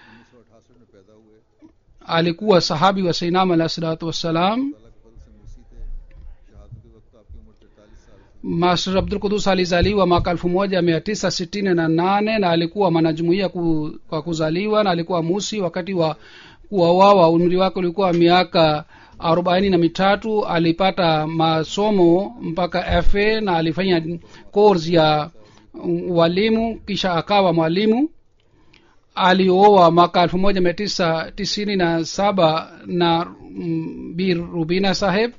alikuwa sahabi wa sainam alahi salatu wassalam master abdul kudus alizaliwa mwaka elfu moja mia tisa sitini na nane na alikuwa mwanajumuia ku, kwa kuzaliwa na alikuwa musi wakati wa kuwawawa umri wake ulikuwa miaka arobaini na mitatu alipata masomo mpaka fa na alifanya course ya ualimu kisha akawa mwalimu alioa mwaka elfu moja mia tisa tisini na saba na mm, bir rubina saheb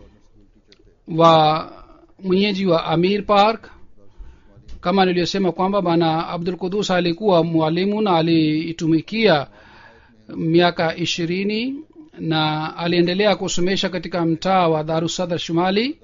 wa mwenyeji wa amir park kama niliyosema kwamba bana abdul kudus alikuwa mwalimu na aliitumikia miaka ishirini na aliendelea kusomesha katika mtaa wa darusadar shumali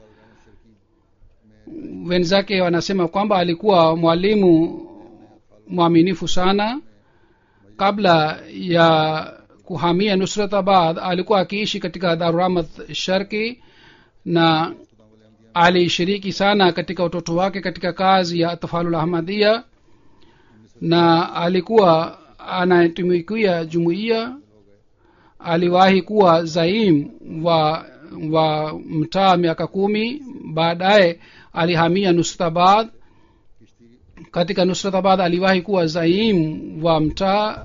wenzake wanasema kwamba alikuwa mwalimu mwaminifu sana kabla ya kuhamia nusratabad alikuwa akiishi katika daruramat sharki na alishiriki sana katika utoto wake katika kazi ya tafalul ahmadia na alikuwa anatumikia jumuiya aliwahi kuwa zaim wa wa mtaa miaka kumi baadaye alihamia nusratabad katika nusratabad aliwahi kuwa zaim wa mtaa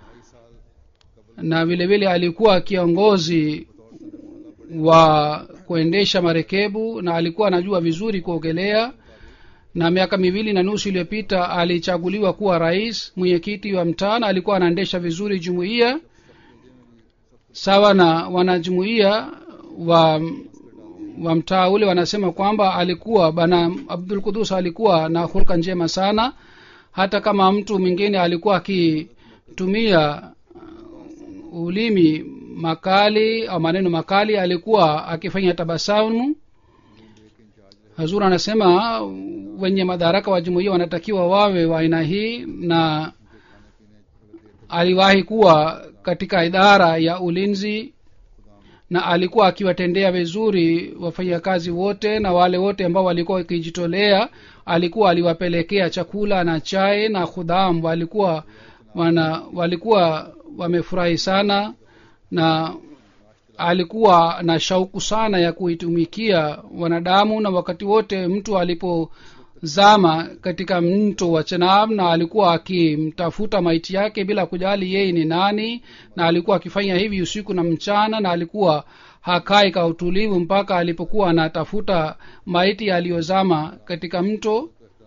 na vile vile alikuwa kiongozi wa kuendesha marekebu na alikuwa anajua vizuri kuogelea na miaka miwili na nusu iliyopita alichaguliwa kuwa rais mwenyekiti wa mtaa na alikuwa anaendesha vizuri jumuiya sawa na wanajumuiya wa wa mtaa ule wanasema kwamba alikuwa bana abdul kudus alikuwa na hulka njema sana hata kama mtu mwingine alikuwa akitumia ulimi makali au maneno makali alikuwa akifanya tabasamu hazur anasema wenye madaraka wa jumuia wanatakiwa wawe wa aina hii na aliwahi kuwa katika idara ya ulinzi na alikuwa akiwatendea vizuri wafanyakazi wote na wale wote ambao walikuwa wakijitolea alikuwa aliwapelekea chakula na chai na khudham walikuwa wana walikuwa wamefurahi sana na alikuwa na shauku sana ya kuitumikia wanadamu na wakati wote mtu alipozama katika mto wa chenab na alikuwa akimtafuta maiti yake bila kujali yeye ni nani na alikuwa akifanya hivi usiku na mchana na alikuwa hakai ka utulivu mpaka alipokuwa anatafuta maiti aliyozama katika mto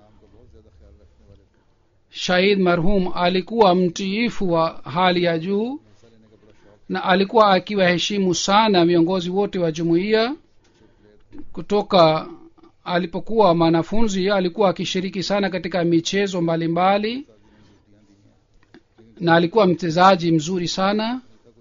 shahid marhum alikuwa mtiifu wa hali ya juu na alikuwa akiwaheshimu sana viongozi wote wa jumuiya kutoka alipokuwa mwanafunzi alikuwa akishiriki sana katika michezo mbalimbali mbali, na alikuwa mchezaji mzuri sana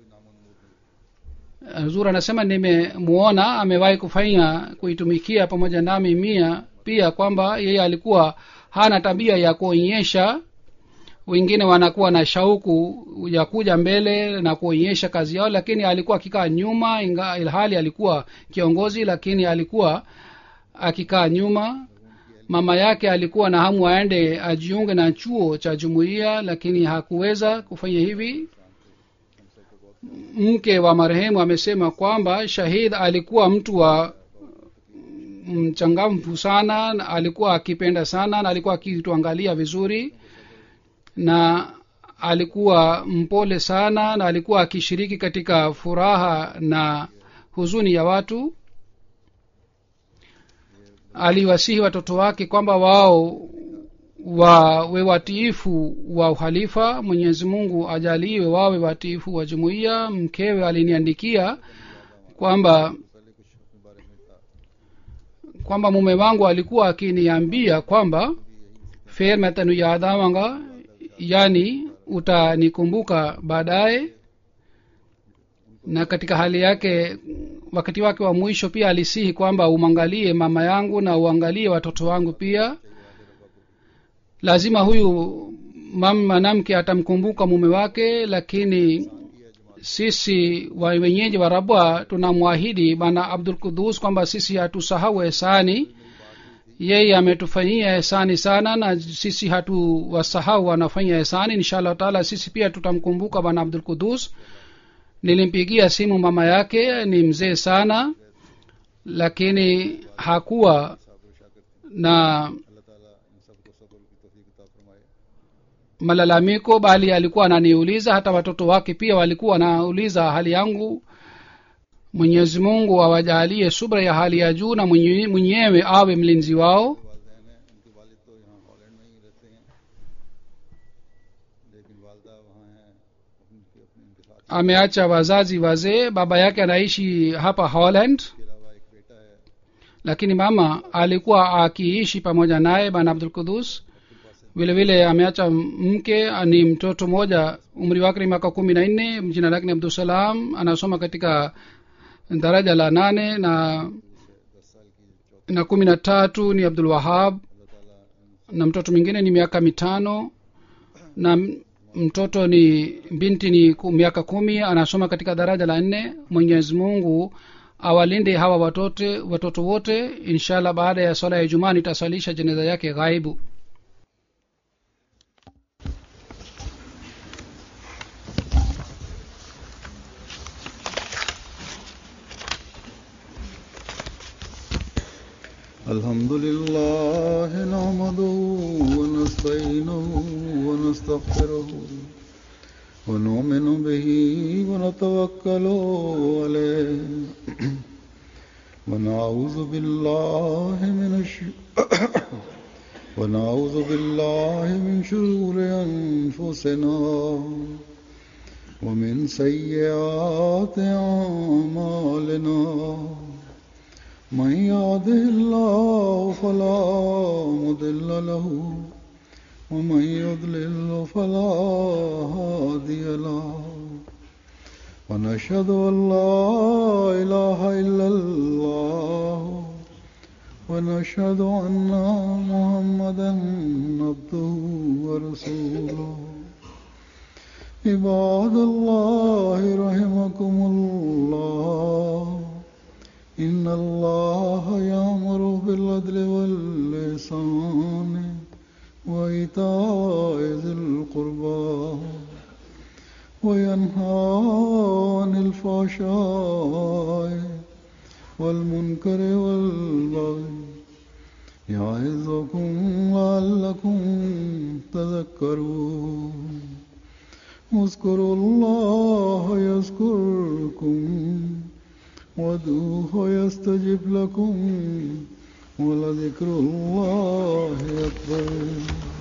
zuri anasema nimemuona amewahi kufanya kuitumikia pamoja nami mia pia kwamba yeye alikuwa hana tabia ya kuonyesha wengine wanakuwa na shauku ya kuja mbele na kuonyesha kazi yao lakini alikuwa akikaa nyuma inga ilhali alikuwa kiongozi lakini alikuwa akikaa nyuma mama yake alikuwa na hamu aende ajiunge na chuo cha jumuiya lakini hakuweza kufanya hivi mke wa marehemu amesema kwamba shahid alikuwa mtu wa mchangamfu sana na alikuwa akipenda sana na alikuwa akituangalia vizuri na alikuwa mpole sana na alikuwa akishiriki katika furaha na huzuni ya watu aliwasihi watoto wake kwamba wao wawe watiifu wa uhalifa mwenyezi mungu ajaliwe wawe watiifu wa jumuiya mkewe aliniandikia kwamba पहले कुछ अपने बारे में था kwamba mume wangu alikuwa akiniambia kwamba fer मैं तेनु याद आवांगा yani utanikumbuka baadaye na katika hali yake wakati wake wa mwisho pia alisihi kwamba umwangalie mama yangu na uangalie watoto wangu pia lazima huyu mam- mwanamke atamkumbuka mume wake lakini sisi wa wenyeji wa rabwa tunamwahidi bana abdul kudus kwamba sisi hatusahau ehsani yeye ametufanyia ehsani sana na sisi hatuwasahau wanafanya ehsani inshallah taala sisi pia tutamkumbuka bwana abdul kudus nilimpigia simu mama yake ni mzee sana lakini hakuwa na अल्लाह ताला इन सबको सब्र की तौफीक अता फरमाए malalamiko bali alikuwa ananiuliza hata watoto wake pia walikuwa wanauliza hali yangu mwenyezi mungu awajalie subra ya hali ya juu na mwenye- mwenyewe awe mlinzi wao वालदेन हैं उनके वालिद तो यहाँ हॉलैंड में ही रहते हैं लेकिन वालदा वहाँ हैं उनके अपने उनके साथ ameacha wazazi wazee baba yake anaishi hapa holland के अलावा एक बेटा है lakini mama alikuwa akiishi pamoja naye bana abdul kudus vile vile ameacha mke ni mtoto mmoja umri wake ni miaka kumi na nne jina lake ni abdusalam anasoma katika daraja la nane na na kumi na tatu ni abdul wahab na mtoto mwingine ni miaka mitano na m- mtoto ni binti ni ku- miaka kumi anasoma katika daraja la nne mwenyezi mungu awalinde hawa watoto watoto wote inshallah baada ya swala ya ijumaa nitasalisha jeneza yake ghaibu الحمد لله نحمده ونستعينه ونستغفره ونؤمن به ونتوكل عليه ونعوذ بالله من الش... ونعوذ بالله من شرور أنفسنا ومن سيئات أعمالنا من يهده الله فلا مضل له ومن يضلل فلا هادي له ونشهد ان لا اله الا الله ونشهد ان محمدا عبده ورسوله عباد الله رحمكم الله إن الله يأمر بالعدل واللسان وإيتاء ذي القربى وينهى عن الفحشاء والمنكر والبغي يعظكم لعلكم تذكرون اذكروا الله يذكركم وادعوه يستجب لكم ولذكر الله أكبر